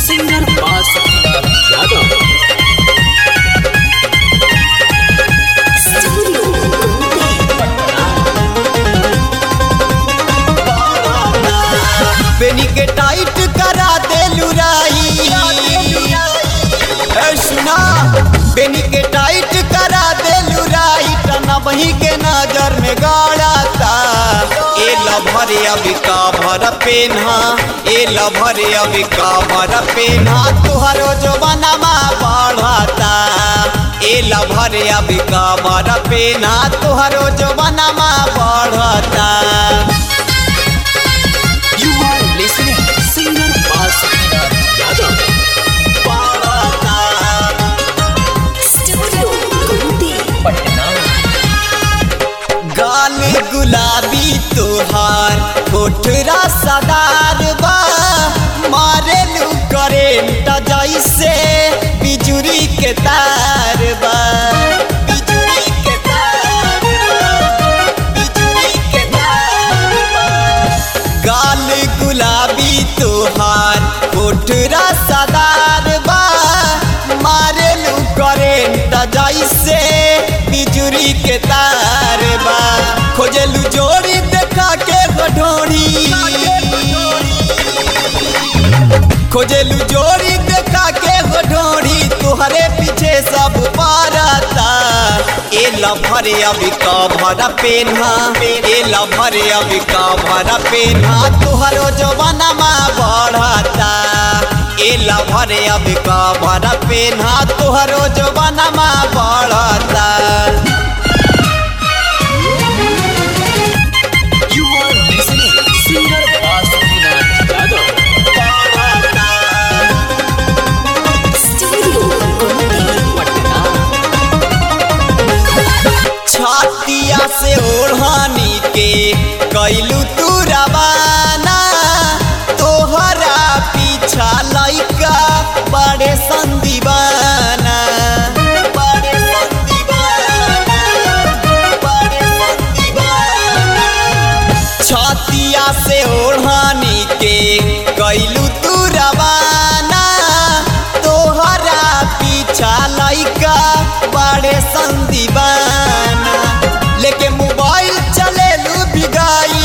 Singer बासुकीलाल Yadav बेनी के tight करा दे लुराई ए सुना बेनी के टाइट करा दे लुराई टना वही के नजर में गाड़ाता ए लभरे अभी का भर पेन्हा ए लभरे अभी का भर पेन्हा तुहरो जो बनमा बढ़ता ए लभरे अभी का भर पेन्हा तुहरो जो बनमा बढ़ता You are listening singer बासुकीलाल Yadav Patna गाल गुलाबी तोहार कोठरा सदार बा मारे लू करेंट जैसे बिजुरी के तार बा बिजुरी के तार बा, बिजुरी के तार बा। गाल गुलाबी तोहार कोठरा सदार बा मारे लू करेंट जैसे बिजुरी के तार बा खोजलू जोड़ी देखा के गढोड़ी खोजलू जोड़ी देखा के गढोड़ी तुहरे पीछे सब पारता ए लभरे अभी का भरा पेन्हा ए लभरे अभी का भरा पेन्हा तुहरो जवानमा बढ़ता ए लभरे अभी का भरा पेन्हा तुहरो जवानमा बढ़ता You are listening singer बासुकीलाल Yadav Patna छातिया से ओढ़ानी के कैलू तू रवाना तोहरा पीछा लइका बड़े संदीवाना बड़े संदीवाना बड़े संदीवाना छातिया से ओढ़ानी के कैलू तू रवाना तोहरा पीछा लइका बड़े संदीवाना लेके मोबाइल चलेलू बिगाई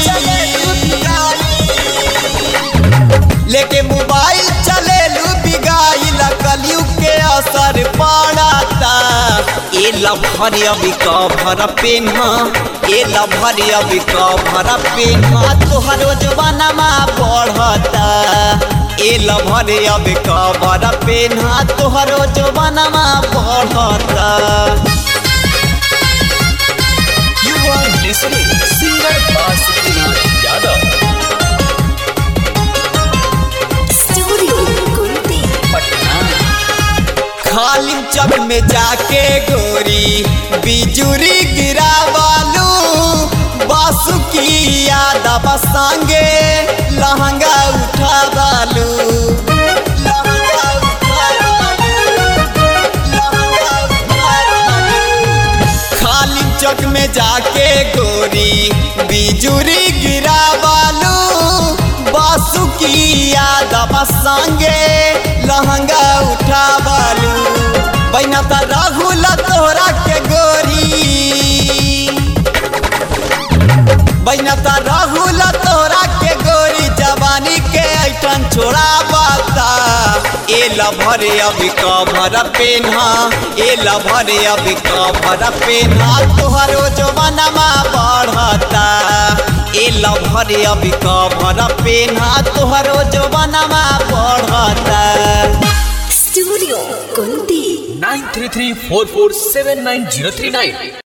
लेके मोबाइल चलेलू बिगाई कलयु के असर पड़ता ए लभर अभी का भर पेन्हा ए लभर अभी का भर पेन्हा तोहरो जवानमा बढ़ता ए लभर अभी का भर पेन्हा तोहरो जवानमा बढ़ता You are listening singer बासुकीलाल Yadav Patna खालिम चक में जाके गोरी बिजुरी गिरावालू बासुकी यादव संगे लहंगा उठावालू लहंगा उठावालू, लहंगा उठावालू। खालिम चौक में जाके गोरी बिजुरी गिरावालू बासुकी यादव संगे लहंगा उठावालू बैना त राहुल तोहरा के गोरी बैना त राहुल तोहरा के गोरी जवानी के ऐठन छोड़ा बाता ए लभरे अभी कभर पेन्हा ए लभरे अभी कभर पेन्हा तोहरो जवानमा बढ़ता ए लभरे अभी कभर पेन्हा तोहरो जवानमा बढ़ता nine three three four four seven nine zero three nine